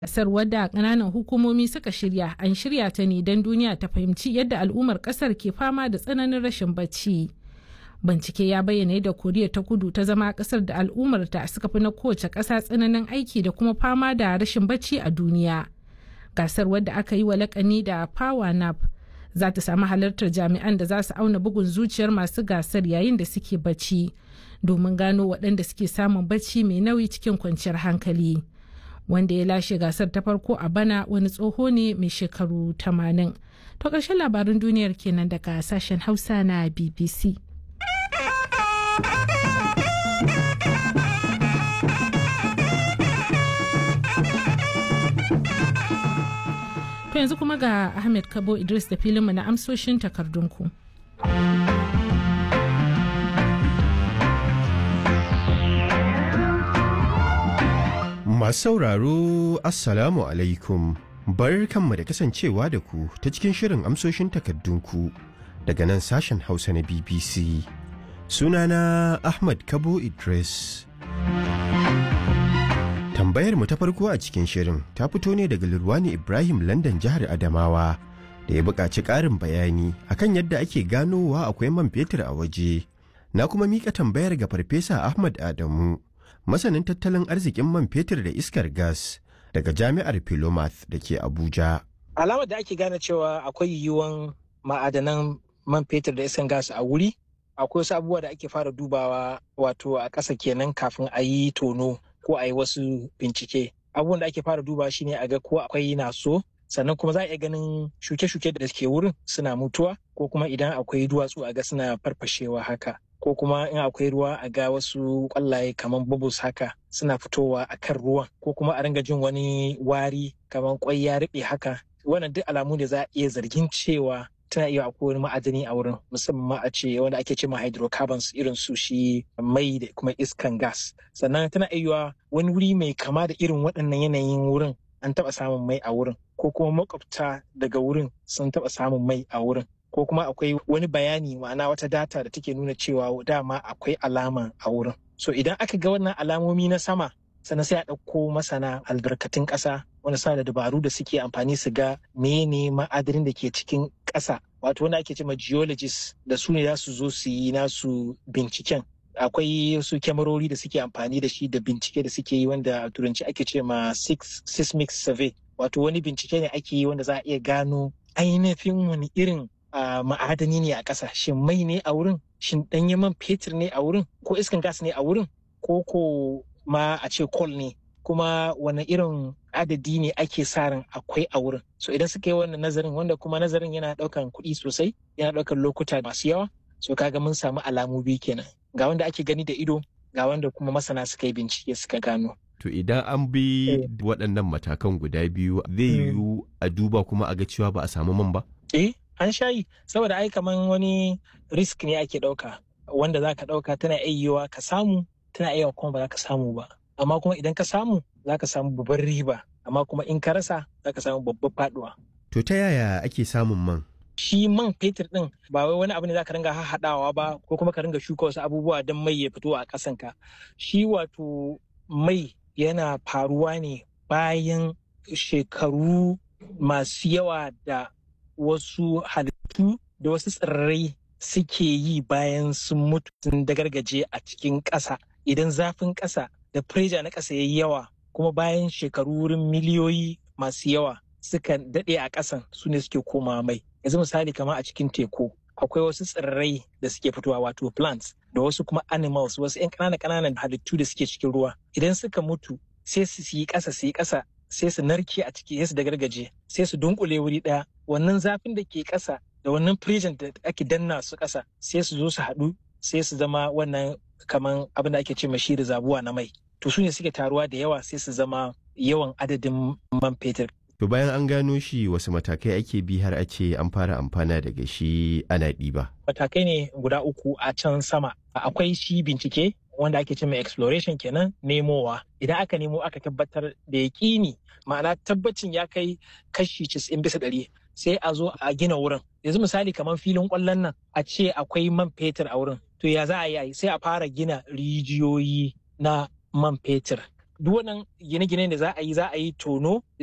Gasar wadda ƙananan hukumomi suka shirya an shirya ta ne don duniya ta fahimci yadda al'ummar ƙasar ke fama da tsananin rashin bacci. Bincike ya bayyana yadda Koriya ta kudu ta zama ƙasar da al'ummarta suka fi na kowace ƙasa tsananin aiki da kuma fama da rashin bacci a duniya. Gasar wadda aka yi wa lakani da Power Nap za ta samu halartar jami'an da za su auna bugun zuciyar masu gasar yayin da suke bacci domin gano waɗanda suke samun bacci mai nauyi cikin kwanciyar hankali. wanda ya lashe gasar ta farko a bana wani tsoho ne mai shekaru 80. To ƙarshen labarin duniyar kenan daga sashen Hausa na BBC. To yanzu kuma ga Ahmed Kabo Idris da filinmu na amsoshin takardunku. Masu sauraro Assalamu alaikum bar kanmu da kasancewa da ku ta cikin shirin amsoshin takardunku daga nan sashen Hausa na BBC. Sunana Ahmad Kabo Idris. Tambayar mu ta farko a cikin shirin ta fito ne daga Lurwani Ibrahim London jihar Adamawa da ya buƙaci ƙarin bayani akan yadda ake ganowa akwai man fetur a waje. Na kuma miƙa tambayar ga Farfesa Ahmad Adamu. masanin tattalin arzikin man fetur da iskar gas daga jami'ar Philomath da ke Abuja. Alamar da ake gane cewa akwai yiwuwan ma'adanan man fetur da iskar gas a wuri, akwai wasu abubuwa da ake fara dubawa wato a ƙasa kenan kafin a yi tono ko a yi wasu bincike. Abubuwan da ake fara dubawa shine a ga ko akwai naso sannan kuma za a iya ganin shuke-shuke da ke wurin suna mutuwa ko kuma idan akwai duwatsu a ga suna farfashewa haka. ko kuma in akwai ruwa a ga wasu kwallaye kamar bubbles haka suna fitowa a kan ruwan ko kuma a ringa jin wani wari kamar kwai ya riɓe haka wannan duk alamu ne za a iya zargin cewa tana iya akwai wani ma'adani a wurin musamman ma a ce wanda ake cewa hydrocarbons irin su shi mai da kuma iskan gas sannan tana iya wani wuri mai kama da irin waɗannan yanayin wurin an taɓa samun mai a wurin ko kuma makwabta daga wurin sun taɓa samun mai a wurin ko kuma akwai wani bayani ma'ana wata data da take nuna cewa dama akwai alama a wurin so idan aka ga wannan alamomi na sama sannan sai a ɗauko masana albarkatun ƙasa wanda suna da dabaru da suke amfani su ga mene ma'adanin da ke cikin ƙasa wato wanda ake cewa geologist da su ne za su zo su yi nasu binciken akwai su kyamarori da suke amfani da shi da bincike da suke yi wanda a turanci ake ce ma seismic survey wato wani bincike ne ake yi wanda za a iya gano ainihin wani irin Uh, ma'adani ne a ƙasa shin mai ne a wurin shin ɗanyen man fetur ne a wurin ko iskan gas ne a wurin ko ko ma a ce coal ne kuma wani irin adadi ne ake sa ran akwai a wurin so idan suka yi wannan nazarin wanda kuma nazarin yana ɗaukan kuɗi sosai yana ɗaukan lokuta masu yawa so kaga mun samu alamu biyu kenan ga wanda ake gani da ido ga wanda kuma masana suka yi bincike suka gano To idan an bi waɗannan matakan guda biyu zai yiwu a duba kuma a ga cewa ba a samu man ba? Eh, an shayi saboda ai kaman wani risk ne ake ɗauka wanda za ka ɗauka tana iya ka samu tana iya kuma ba za ka samu ba amma kuma idan ka samu za ka samu babban riba amma kuma in ka rasa za ka samu babban faduwa. To ta yaya ake samun man? Shi man fetur ɗin ba wai wani abu ne za ka ringa haɗawa ba ko kuma ka ringa shuka wasu abubuwa don mai ya fito a ƙasanka. Shi wato mai yana faruwa ne bayan shekaru masu yawa da wasu halittu da wasu tsirrai suke yi bayan sun mutu sun dagargaje a cikin ƙasa idan zafin ƙasa da preja na ƙasa ya yi yawa kuma bayan shekaru wurin miliyoyi masu yawa suka daɗe a ƙasan su ne suke koma mai yanzu misali kama a cikin teku akwai wasu tsirrai da suke fitowa wato plants da wasu kuma animals wasu 'yan ƙananan ƙananan halittu da suke cikin ruwa idan suka mutu sai su yi ƙasa su yi ƙasa sai su narke a ciki sai su dagargaje sai su dunkule wuri ɗaya wannan zafin da ke ƙasa da wannan prison da ake danna su ƙasa sai su zo su haɗu sai su zama wannan kaman abin da ake ce mashi da zabuwa na mai to su ne suke taruwa da yawa sai su zama yawan adadin man fetur To bayan an gano shi wasu matakai ake bi har a ce an fara amfana daga shi ana ɗiba. Matakai ne guda uku a can sama. Akwai shi bincike wanda ake ce mai exploration kenan nemowa. Idan aka nemo aka tabbatar da yaƙini ma'ana tabbacin ya kai kashi 90 bisa ɗari sai a zo a gina wurin. Yanzu misali kamar filin ƙwallon nan a ce akwai man fetur a wurin. To ya za a yi sai a fara gina rijiyoyi na man fetur. duk wannan gine-gine da za a yi za a yi tono